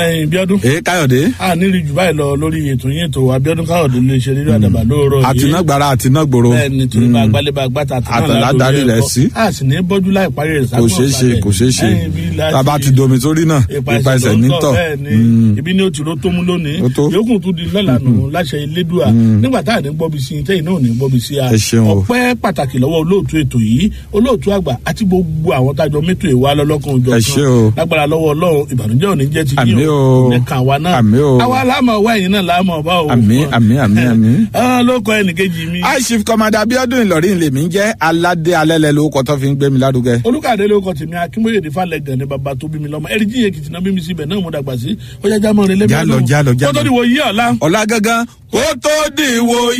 ẹyin bíọ́dún. ee káyọ̀dé. a nílì jù báyìí lọ lórí ètò yín ètò abiodun káyọ̀dé lè ṣe nínú àdàbà lóòrọ̀ yìí. àtinágbára àtinágbòro. bẹ́ẹ̀ni torí bá gbálẹ̀ bá gbàtà àtàlà darí rẹ̀ sí. a sì ní bọ́jú láì parí rẹ̀ kò ṣeé ṣe kò ṣeé ṣe tàbá ti domi sórí náà ipa ẹsẹ̀ nítọ̀. ibi ni o ti ro tó mú lónìí Ó tó. yòókù tún di lọ́la nù láṣẹ elédùà nígbà tá à ní gbọ́bi sí i tẹ́yìn náà ò ní gbọ́bi sí a Ẹ ṣeun o. ọpẹ́ pàtàkì lọ́wọ́ olóòtú ètò yìí olóòtú àgbà àti gbogbo àwọn tájọ mẹ́tò ìwà lọ́lọ́kan òjò Ẹ ṣé o. lágbára lọ́wọ́ ọlọ́run ìbànújẹ́ ò ní jẹ́ ti Àmín o. nìkan àwa náà Àmín o. àwa láàmú ọwọ́ ẹ̀yìn náà láàmú ọba o Àmín, àmín, àmín, àmín. Ah, ló kọ ẹnìkejì mi high chief commander abiodun ìlọrin lèmi ń jẹ́ aládé alẹ́lẹ́ lórúkọ tó fi ń gbé mi lárugẹ. olùkàdé ló kọ tèmi akínbóyèdè falẹ gànni bàbá tó bí mi lọmọ ẹrí jíye kìtìnà bí mi síbẹ náà mo dàgbà sí ó yá jámọ rẹ lẹbi Jálọ, jálọ, jálọ. kótó ni wò yí ọ̀la. ọ̀la gangan kó tó dìwò